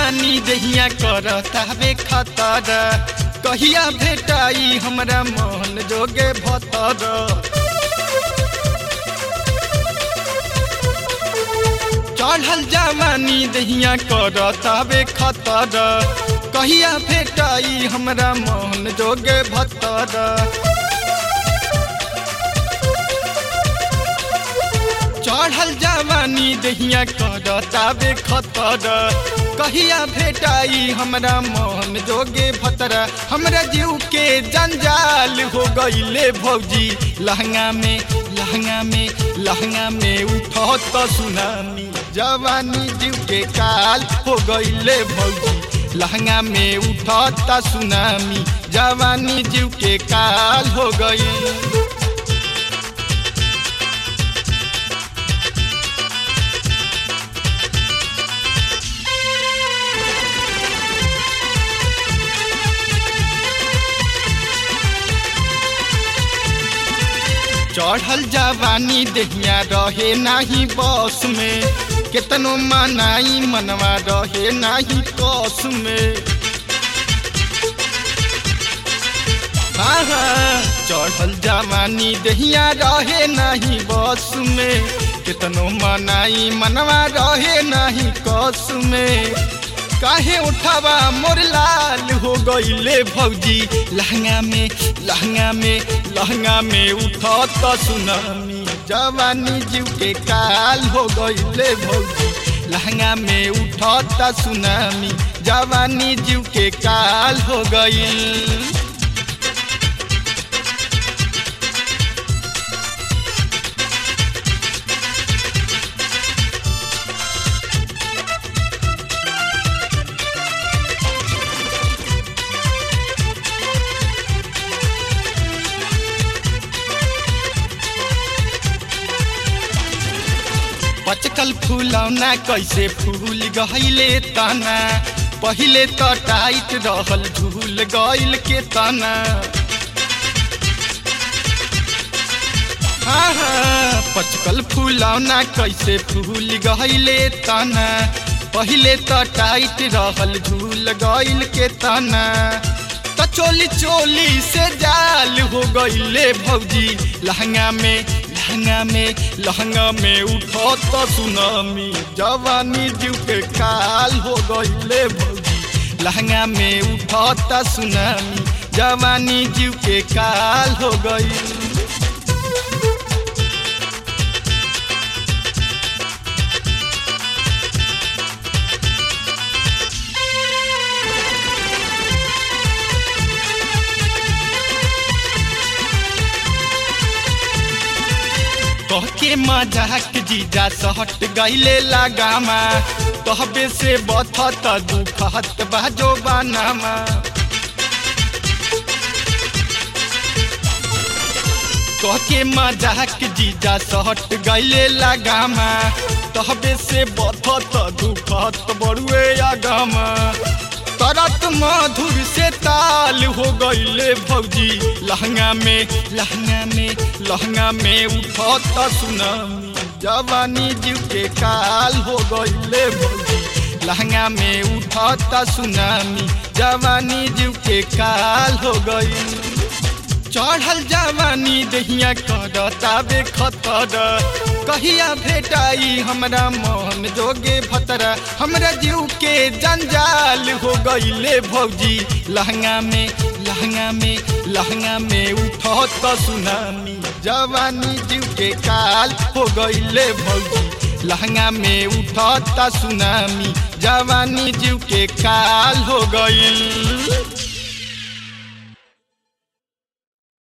जवानी दहिया करता बे खतर कहिया भेटाई हमरा मन जोगे भतर चढ़ल जवानी दहिया करता बे खतर कहिया भेटाई हमरा मन जोगे भतर चढ़ल जवानी दहिया करता बे खतर कहिया भेटाई हमरा मन जोगे भतर हमरा जीव के जंजाल हो गईले भौजी लहंगा में लहंगा में लहंगा में उठत सुनामी जवानी जीव के काल हो गईले भौजी लहंगा में उठत सुनामी जवानी जीव के काल हो गई चढ़ल जवानी दहिया रहे नाही बस में केतनो मनाई मनवा रहे नाही कस में हाँ चढ़ल जवानी दहिया रहे नाही बस में केतनो मनाई मनवा रहे नाही कस में काहे उठावा मोर लाल हो गईले भौजी लहंगा में लहंगा में लहंगा में उठत सुनामी जवानी जीव के काल हो गईले भौजी लहंगा में उठत सुनामी जवानी जीव के काल हो गई पचकल फूलौना कैसे फूल गहिले तना पहिले तो टाइट रहल झूल गइल के तना हाँ हाँ पचकल फूलौना कैसे फूल गहिले तना पहिले तो टाइट रहल झूल गइल के तना तो चोली चोली से जाल हो गईले भौजी लहंगा में लहंगा में लहंगा में उठत सुनामी जवानी जीव के काल हो गईले भौजी लहंगा में उठत सुनामी जवानी जीव के काल हो गई कह के मजाक जीजा सहट गईले लगामा तहबे से बथत दुखत बाजो बानामा कह के मजाक जीजा सहट गईले लगामा तहबे से बथत दुखत बड़ुए आगामा तरत मधुर से ताल हो गईले भौजी लहंगा में लहंगा में लहंगा में उठत सुनामी जवानी जीव के काल हो गईले भौजी लहंगा में उठत सुनामी जवानी जीव के काल हो गई चढ़ल जवानी दहिया करता बे खतर कहिया भेटाई हमरा मन जोगे भतर हमरा जीव के जंजाल हो गईले भौजी लहंगा में लहंगा में लहंगा में उठत सुनामी जवानी जीव के काल हो गईले भौजी लहंगा में उठत सुनामी जवानी जीव के काल हो गई